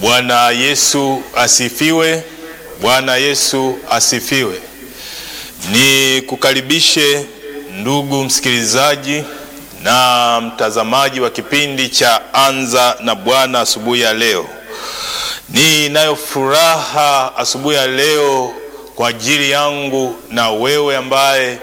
Bwana Yesu asifiwe. Bwana Yesu asifiwe. Ni kukaribishe ndugu msikilizaji na mtazamaji wa kipindi cha Anza na Bwana asubuhi ya leo. Ninayo furaha asubuhi ya leo kwa ajili yangu na wewe ambaye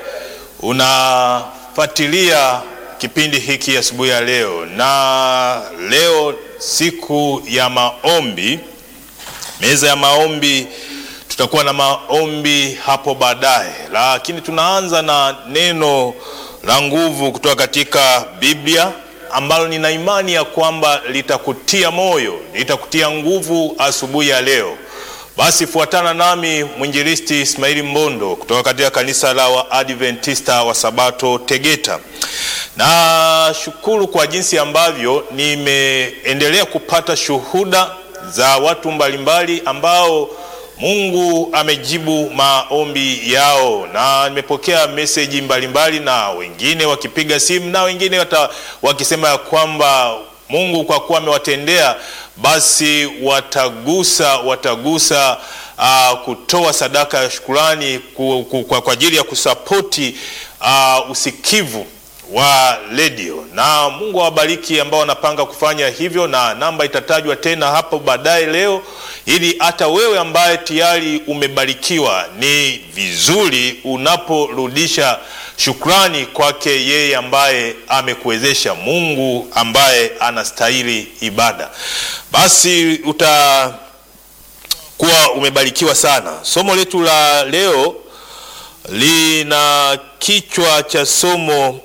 unafuatilia kipindi hiki asubuhi ya leo. Na leo siku ya maombi, meza ya maombi, tutakuwa na maombi hapo baadaye, lakini tunaanza na neno la nguvu kutoka katika Biblia ambalo nina imani ya kwamba litakutia moyo, litakutia nguvu asubuhi ya leo. Basi fuatana nami mwinjilisti Ismaili Mbondo kutoka katika kanisa la Waadventista wa Sabato Tegeta. Na shukuru kwa jinsi ambavyo nimeendelea kupata shuhuda za watu mbalimbali ambao Mungu amejibu maombi yao, na nimepokea meseji mbalimbali, na wengine wakipiga simu na wengine wata, wakisema ya kwamba Mungu kwa kuwa amewatendea basi watagusa watagusa uh, kutoa sadaka ya shukurani ku, ku, kwa, kwa ajili ya kusapoti uh, usikivu wa redio na Mungu awabariki ambao wanapanga kufanya hivyo, na namba itatajwa tena hapo baadaye leo, ili hata wewe ambaye tayari umebarikiwa, ni vizuri unaporudisha shukrani kwake yeye ambaye amekuwezesha, Mungu ambaye anastahili ibada, basi utakuwa umebarikiwa sana. Somo letu la leo lina kichwa cha somo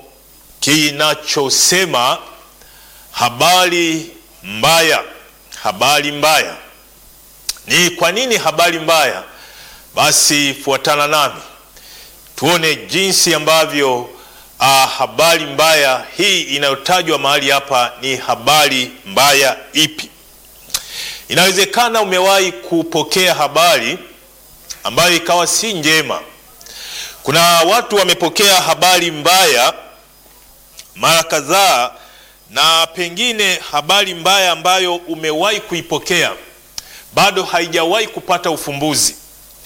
kinachosema habari mbaya. Habari mbaya. Ni kwa nini habari mbaya? Basi fuatana nami tuone jinsi ambavyo uh, habari mbaya hii inayotajwa mahali hapa ni habari mbaya ipi? Inawezekana umewahi kupokea habari ambayo ikawa si njema. Kuna watu wamepokea habari mbaya mara kadhaa, na pengine habari mbaya ambayo umewahi kuipokea bado haijawahi kupata ufumbuzi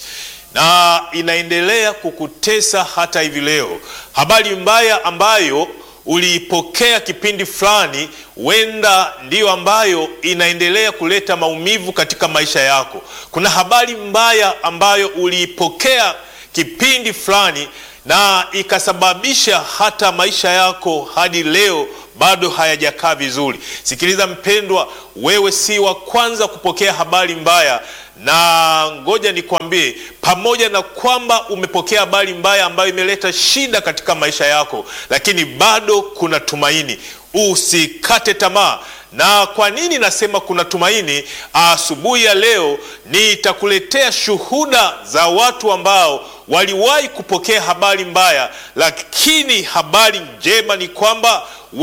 na inaendelea kukutesa hata hivi leo. Habari mbaya ambayo uliipokea kipindi fulani, huenda ndiyo ambayo inaendelea kuleta maumivu katika maisha yako. Kuna habari mbaya ambayo uliipokea kipindi fulani na ikasababisha hata maisha yako hadi leo bado hayajakaa vizuri. Sikiliza mpendwa, wewe si wa kwanza kupokea habari mbaya, na ngoja nikwambie, pamoja na kwamba umepokea habari mbaya ambayo imeleta shida katika maisha yako, lakini bado kuna tumaini. Usikate tamaa. Na kwa nini nasema kuna tumaini? Asubuhi ya leo nitakuletea shuhuda za watu ambao waliwahi kupokea habari mbaya, lakini habari njema ni kwamba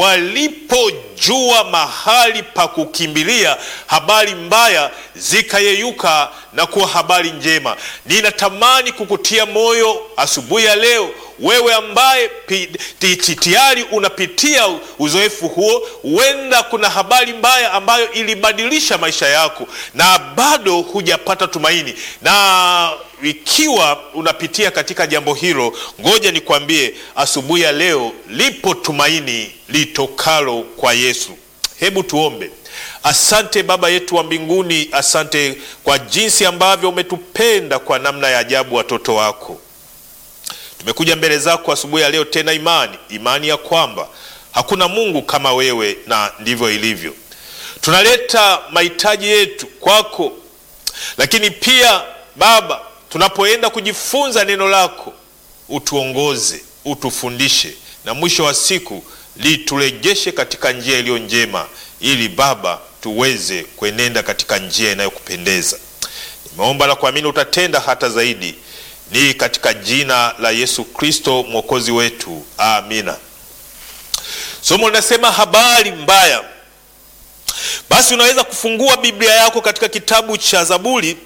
walipojua mahali pa kukimbilia, habari mbaya zikayeyuka na kuwa habari njema. Ninatamani kukutia moyo asubuhi ya leo, wewe ambaye tayari unapitia uzoefu huo. Huenda kuna habari mbaya ambayo ilibadilisha maisha yako na bado hujapata tumaini, na ikiwa unapitia katika jambo hilo, ngoja nikwambie, asubuhi ya leo lipo tumaini litokalo kwa Yesu. Hebu tuombe. Asante Baba yetu wa mbinguni, asante kwa jinsi ambavyo umetupenda kwa namna ya ajabu, watoto wako. Tumekuja mbele zako asubuhi ya leo tena, imani imani ya kwamba hakuna Mungu kama wewe, na ndivyo ilivyo. Tunaleta mahitaji yetu kwako, lakini pia Baba, tunapoenda kujifunza neno lako, utuongoze, utufundishe, na mwisho wa siku liturejeshe katika njia iliyo njema, ili Baba tuweze kuenenda katika njia inayokupendeza. Nimeomba na kuamini utatenda hata zaidi, ni katika jina la Yesu Kristo mwokozi wetu, amina. Somo linasema habari mbaya. Basi unaweza kufungua Biblia yako katika kitabu cha Zaburi,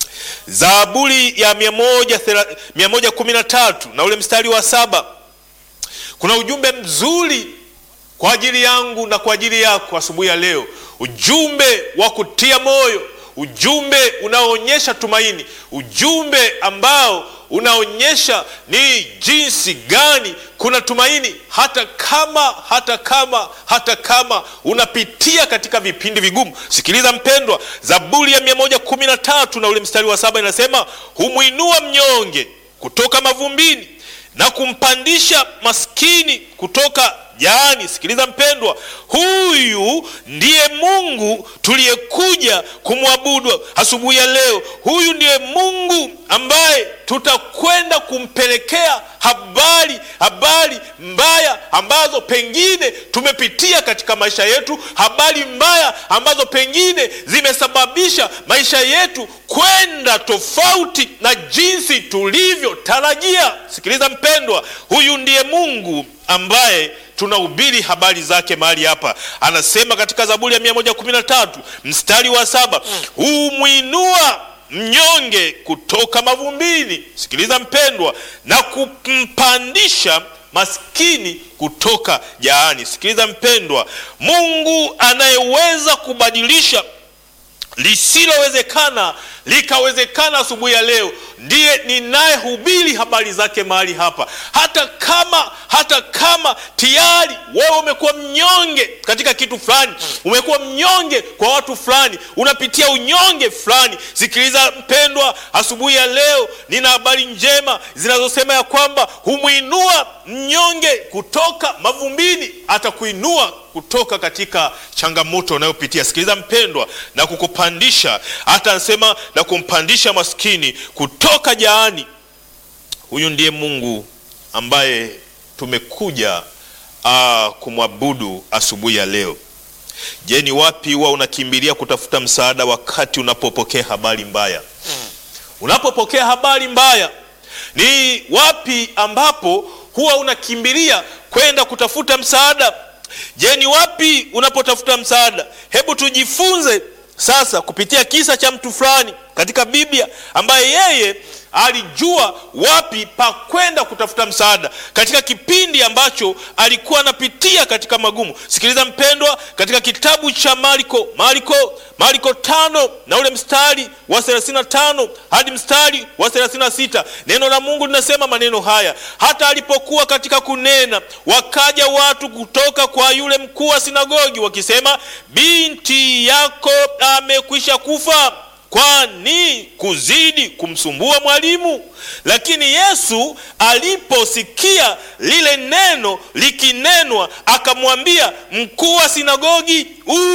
Zaburi ya mia moja kumi na tatu na ule mstari wa saba. Kuna ujumbe mzuri kwa ajili yangu na kwa ajili yako asubuhi ya leo, ujumbe wa kutia moyo, ujumbe unaoonyesha tumaini, ujumbe ambao unaonyesha ni jinsi gani kuna tumaini hata kama hata kama hata kama unapitia katika vipindi vigumu. Sikiliza mpendwa, Zaburi ya mia moja kumi na tatu na ule mstari wa saba inasema humwinua mnyonge kutoka mavumbini na kumpandisha maskini kutoka jaani. Sikiliza mpendwa, huyu ndiye Mungu tuliyekuja kumwabudu asubuhi ya leo. Huyu ndiye Mungu ambaye tutakwenda kumpelekea habari habari mbaya ambazo pengine tumepitia katika maisha yetu, habari mbaya ambazo pengine zimesababisha maisha yetu kwenda tofauti na jinsi tulivyotarajia. Sikiliza mpendwa, huyu ndiye Mungu ambaye tunahubiri habari zake mahali hapa. Anasema katika Zaburi ya 113 mstari wa saba humwinua mnyonge kutoka mavumbini. Sikiliza mpendwa, na kumpandisha maskini kutoka jaani. Sikiliza mpendwa, Mungu anayeweza kubadilisha lisilowezekana likawezekana asubuhi ya leo ndiye ninayehubiri habari zake mahali hapa. Hata kama hata kama tayari wewe umekuwa mnyonge katika kitu fulani, umekuwa mnyonge kwa watu fulani, unapitia unyonge fulani, sikiliza mpendwa, asubuhi ya leo nina habari njema zinazosema ya kwamba humwinua mnyonge kutoka mavumbini, atakuinua kutoka katika changamoto unayopitia. Sikiliza mpendwa, na kukupandisha, hata anasema na kumpandisha maskini kutoka jaani. Huyu ndiye Mungu ambaye tumekuja uh, kumwabudu asubuhi ya leo. Je, ni wapi huwa unakimbilia kutafuta msaada wakati unapopokea habari mbaya? Unapopokea habari mbaya, ni wapi ambapo huwa unakimbilia kwenda kutafuta msaada? Je, ni wapi unapotafuta msaada? Hebu tujifunze sasa kupitia kisa cha mtu fulani katika Biblia ambaye yeye alijua wapi pa kwenda kutafuta msaada katika kipindi ambacho alikuwa anapitia katika magumu. Sikiliza mpendwa, katika kitabu cha Marko Marko Marko tano na ule mstari wa 35 hadi mstari wa 36, neno la Mungu linasema maneno haya: hata alipokuwa katika kunena, wakaja watu kutoka kwa yule mkuu wa sinagogi wakisema, binti yako amekwisha kufa kwani kuzidi kumsumbua mwalimu? Lakini Yesu aliposikia lile neno likinenwa, akamwambia mkuu wa sinagogi,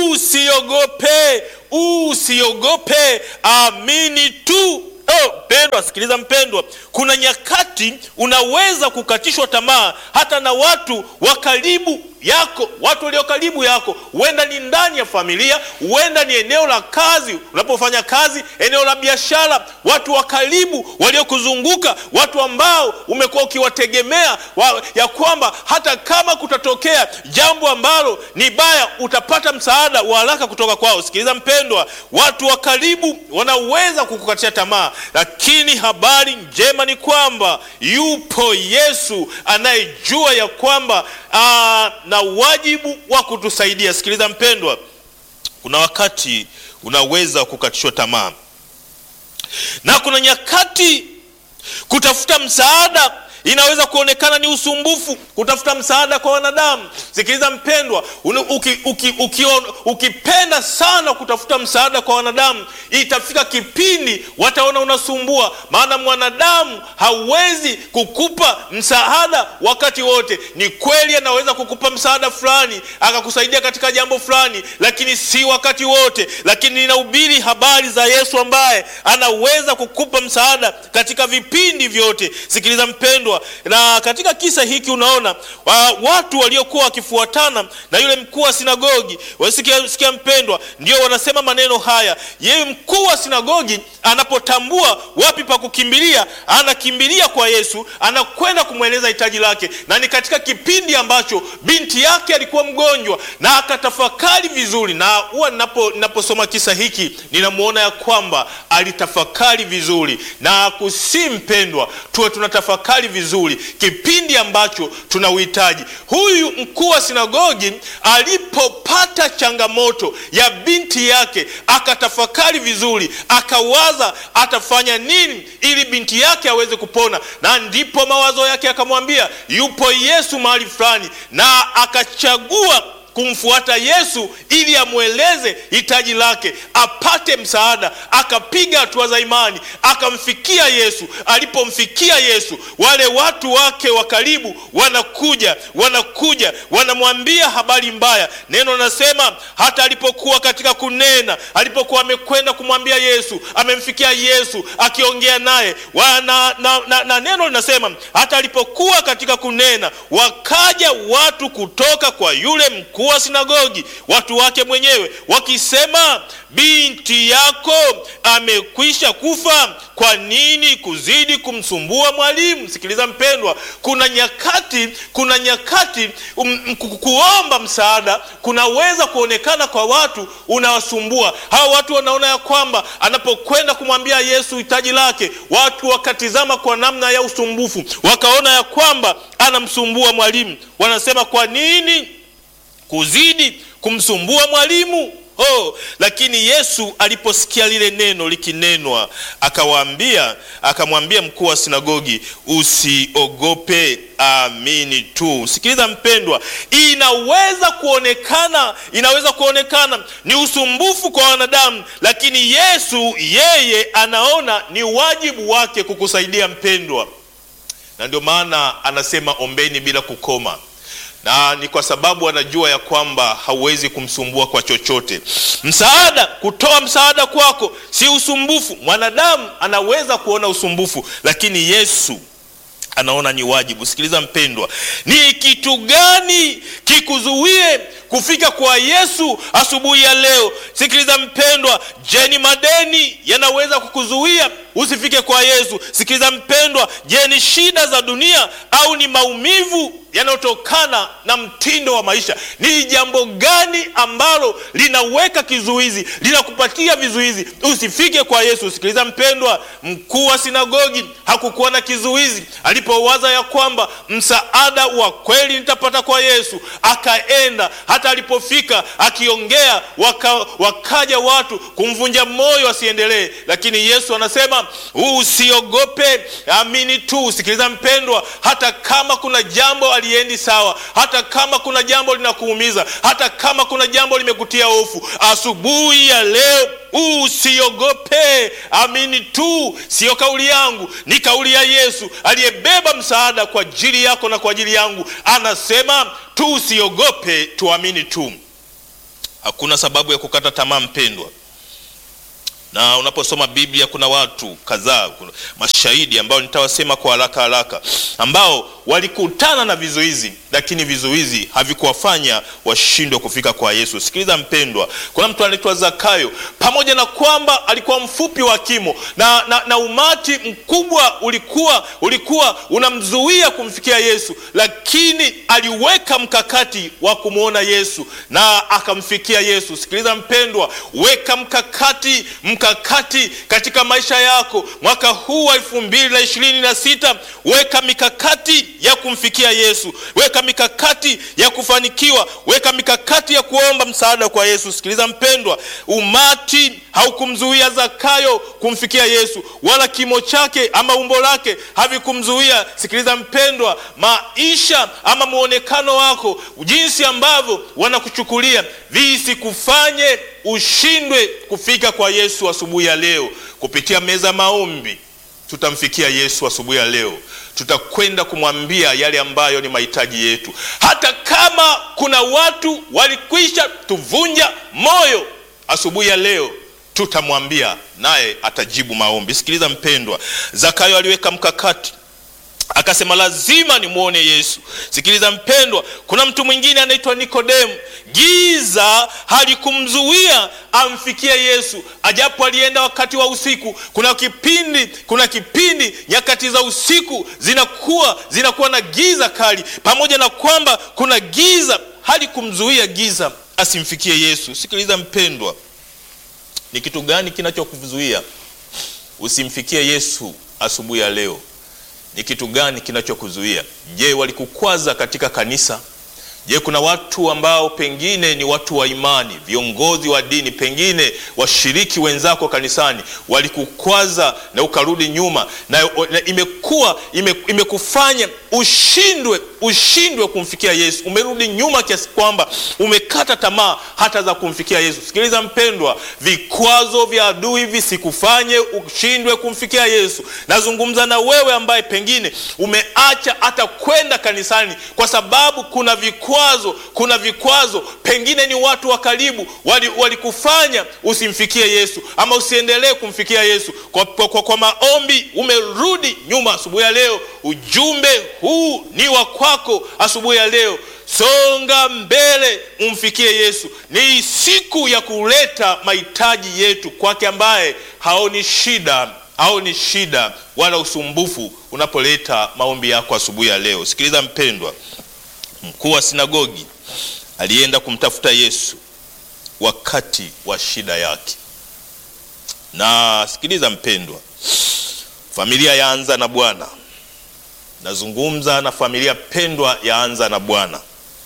usiogope, usiogope, amini tu. Oh, mpendwa, sikiliza mpendwa, kuna nyakati unaweza kukatishwa tamaa hata na watu wa karibu yako, watu walio karibu yako. Huenda ni ndani ya familia, huenda ni eneo la kazi, unapofanya kazi, eneo la biashara, watu wa karibu waliokuzunguka, watu ambao umekuwa ukiwategemea wa, ya kwamba hata kama kutatokea jambo ambalo ni baya, utapata msaada wa haraka kutoka kwao. Sikiliza mpendwa, watu wa karibu wanaweza kukukatisha tamaa, lakini habari njema ni kwamba yupo Yesu anayejua ya kwamba aa, na wajibu wa kutusaidia. Sikiliza mpendwa, kuna wakati unaweza kukatishwa tamaa na kuna nyakati kutafuta msaada inaweza kuonekana ni usumbufu, kutafuta msaada kwa wanadamu. Sikiliza mpendwa, uki, uki, uki, ukipenda sana kutafuta msaada kwa wanadamu, itafika kipindi wataona unasumbua, maana mwanadamu hawezi kukupa msaada wakati wote. Ni kweli anaweza kukupa msaada fulani akakusaidia katika jambo fulani, lakini si wakati wote. Lakini ninahubiri habari za Yesu ambaye anaweza kukupa msaada katika vipindi vyote. Sikiliza mpendwa na katika kisa hiki unaona wa, watu waliokuwa wakifuatana na yule mkuu wa sinagogi wasikia, sikia mpendwa, ndio wanasema maneno haya. Yeye mkuu wa sinagogi anapotambua wapi pa kukimbilia, anakimbilia kwa Yesu, anakwenda kumweleza hitaji lake, na ni katika kipindi ambacho binti yake alikuwa mgonjwa, na akatafakari vizuri. Na huwa ninapo ninaposoma kisa hiki ninamwona ya kwamba alitafakari vizuri, na kusi mpendwa, tuwe tunatafakari vizuri vizuri, kipindi ambacho tuna uhitaji. Huyu mkuu wa sinagogi alipopata changamoto ya binti yake, akatafakari vizuri, akawaza atafanya nini ili binti yake aweze kupona, na ndipo mawazo yake akamwambia yupo Yesu mahali fulani, na akachagua kumfuata Yesu ili amweleze hitaji lake apate msaada. Akapiga hatua za imani akamfikia Yesu. Alipomfikia Yesu, wale watu wake wa karibu wanakuja wanakuja wanamwambia habari mbaya. Neno nasema hata alipokuwa katika kunena, alipokuwa amekwenda kumwambia Yesu, amemfikia Yesu akiongea naye na, na, na, na neno linasema hata alipokuwa katika kunena, wakaja watu kutoka kwa yule mkuu wa sinagogi, watu wake mwenyewe wakisema, binti yako amekwisha kufa, kwa nini kuzidi kumsumbua mwalimu? Sikiliza mpendwa, kuna nyakati, kuna nyakati um, kuomba msaada kunaweza kuonekana kwa watu unawasumbua. Hawa watu wanaona ya kwamba anapokwenda kumwambia Yesu hitaji lake, watu wakatizama kwa namna ya usumbufu, wakaona ya kwamba anamsumbua mwalimu. Wanasema, kwa nini kuzidi kumsumbua mwalimu? Oh, lakini Yesu aliposikia lile neno likinenwa, akawaambia akamwambia mkuu wa sinagogi, usiogope, amini tu. Sikiliza mpendwa, inaweza kuonekana inaweza kuonekana ni usumbufu kwa wanadamu, lakini Yesu yeye anaona ni wajibu wake kukusaidia mpendwa, na ndio maana anasema ombeni bila kukoma na ni kwa sababu anajua ya kwamba hauwezi kumsumbua kwa chochote. Msaada, kutoa msaada kwako si usumbufu. Mwanadamu anaweza kuona usumbufu, lakini Yesu anaona ni wajibu. Sikiliza mpendwa, ni kitu gani kikuzuie kufika kwa Yesu asubuhi ya leo? Sikiliza mpendwa, je, ni madeni yanaweza kukuzuia usifike kwa Yesu? Sikiliza mpendwa, je, ni shida za dunia au ni maumivu yanayotokana na mtindo wa maisha? Ni jambo gani ambalo linaweka kizuizi, linakupatia vizuizi usifike kwa Yesu? Sikiliza mpendwa, mkuu wa sinagogi hakukuwa na kizuizi alipowaza ya kwamba msaada wa kweli nitapata kwa Yesu, akaenda. Hata alipofika akiongea, waka, wakaja watu kumvunja moyo asiendelee, lakini Yesu anasema usiogope, amini tu. Sikiliza mpendwa, hata kama kuna jambo aliendi sawa, hata kama kuna jambo linakuumiza, hata kama kuna jambo limekutia hofu, asubuhi ya leo usiogope, amini tu. Siyo kauli yangu, ni kauli ya Yesu aliyebeba msaada kwa ajili yako na kwa ajili yangu. Anasema tu usiogope, tuamini tu. Hakuna sababu ya kukata tamaa mpendwa na unaposoma Biblia kuna watu kadhaa, kuna mashahidi ambao nitawasema kwa haraka haraka, ambao walikutana na vizuizi, lakini vizuizi havikuwafanya washindwe kufika kwa Yesu. Sikiliza mpendwa, kuna mtu anaitwa Zakayo, pamoja na kwamba alikuwa mfupi wa kimo na, na, na umati mkubwa ulikuwa ulikuwa unamzuia kumfikia Yesu, lakini aliweka mkakati wa kumwona Yesu na akamfikia Yesu. Sikiliza mpendwa, weka mkakati mkakati katika maisha yako mwaka huu wa elfu mbili na ishirini na sita weka mikakati ya kumfikia Yesu, weka mikakati ya kufanikiwa, weka mikakati ya kuomba msaada kwa Yesu. Sikiliza mpendwa, umati haukumzuia Zakayo kumfikia Yesu, wala kimo chake ama umbo lake havikumzuia. Sikiliza mpendwa, maisha ama muonekano wako, jinsi ambavyo wanakuchukulia visikufanye ushindwe kufika kwa Yesu asubuhi ya leo. Kupitia meza maombi tutamfikia Yesu asubuhi ya leo, tutakwenda kumwambia yale ambayo ni mahitaji yetu, hata kama kuna watu walikwisha tuvunja moyo. Asubuhi ya leo tutamwambia, naye atajibu maombi. Sikiliza mpendwa, Zakayo aliweka mkakati akasema lazima nimwone Yesu. Sikiliza mpendwa, kuna mtu mwingine anaitwa Nikodemu. Giza halikumzuia amfikie Yesu, ajapo alienda wakati wa usiku. Kuna kipindi, kuna kipindi nyakati za usiku zinakuwa zinakuwa na giza kali. Pamoja na kwamba kuna giza, halikumzuia giza asimfikie Yesu. Sikiliza mpendwa, ni kitu gani kinachokuzuia usimfikie Yesu asubuhi ya leo? ni kitu gani kinachokuzuia? Je, walikukwaza katika kanisa? Je, kuna watu ambao pengine ni watu wa imani, viongozi wa dini, pengine washiriki wenzako kanisani walikukwaza na ukarudi nyuma na, na imekuwa ime, imekufanya ushindwe ushindwe kumfikia Yesu. Umerudi nyuma kiasi kwamba umekata tamaa hata za kumfikia Yesu. Sikiliza mpendwa, vikwazo vya adui visikufanye ushindwe kumfikia Yesu. Nazungumza na wewe ambaye pengine umeacha hata kwenda kanisani kwa sababu kuna vikwazo, kuna vikwazo, pengine ni watu wa karibu walikufanya wali usimfikie Yesu ama usiendelee kumfikia Yesu. Kwa, kwa, kwa, kwa maombi umerudi nyuma. Asubuhi ya leo ujumbe huu ni wa kwako. Asubuhi ya leo songa mbele, umfikie Yesu. Ni siku ya kuleta mahitaji yetu kwake, ambaye haoni shida haoni shida wala usumbufu unapoleta maombi yako asubuhi ya leo. Sikiliza mpendwa, mkuu wa sinagogi alienda kumtafuta Yesu wakati wa shida yake. Na sikiliza mpendwa, familia yaanza na Bwana. Nazungumza na familia pendwa, yaanza na Bwana.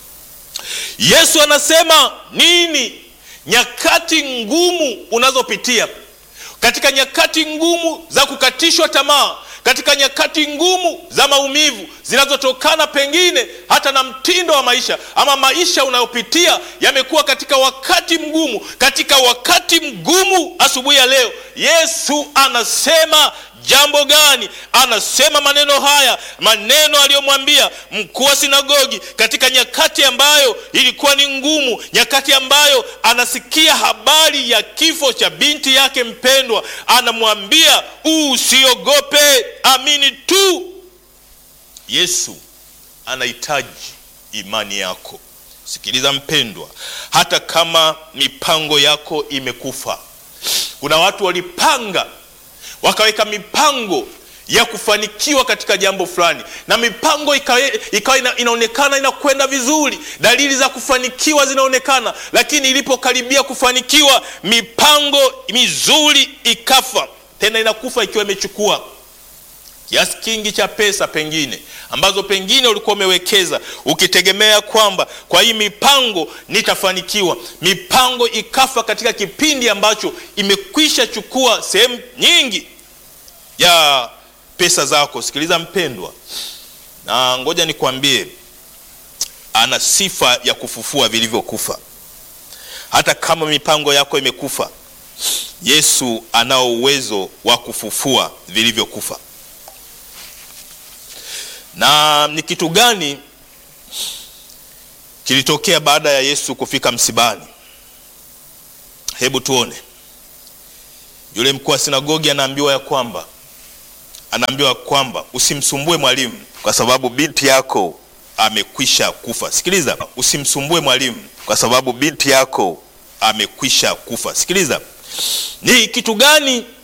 Yesu anasema nini? Nyakati ngumu unazopitia, katika nyakati ngumu za kukatishwa tamaa, katika nyakati ngumu za maumivu zinazotokana pengine hata na mtindo wa maisha ama maisha unayopitia yamekuwa katika wakati mgumu. Katika wakati mgumu, asubuhi ya leo Yesu anasema jambo gani? Anasema maneno haya, maneno aliyomwambia mkuu wa sinagogi katika nyakati ambayo ilikuwa ni ngumu, nyakati ambayo anasikia habari ya kifo cha binti yake mpendwa. Anamwambia usiogope, amini tu. Yesu anahitaji imani yako. Sikiliza mpendwa, hata kama mipango yako imekufa, kuna watu walipanga wakaweka mipango ya kufanikiwa katika jambo fulani, na mipango ikawa ina, inaonekana inakwenda vizuri, dalili za kufanikiwa zinaonekana, lakini ilipokaribia kufanikiwa mipango mizuri ikafa. Tena inakufa ikiwa imechukua kiasi kingi cha pesa pengine ambazo pengine ulikuwa umewekeza ukitegemea kwamba kwa hii mipango nitafanikiwa. Mipango ikafa katika kipindi ambacho imekwisha chukua sehemu nyingi ya pesa zako. Sikiliza mpendwa, na ngoja nikwambie, ana sifa ya kufufua vilivyokufa. Hata kama mipango yako imekufa, Yesu anao uwezo wa kufufua vilivyokufa. Na ni kitu gani kilitokea baada ya Yesu kufika msibani? Hebu tuone. Yule mkuu wa sinagogi anaambiwa ya kwamba anaambiwa kwamba usimsumbue mwalimu, kwa sababu binti yako amekwisha kufa. Sikiliza, usimsumbue mwalimu, kwa sababu binti yako amekwisha kufa. Sikiliza, ni kitu gani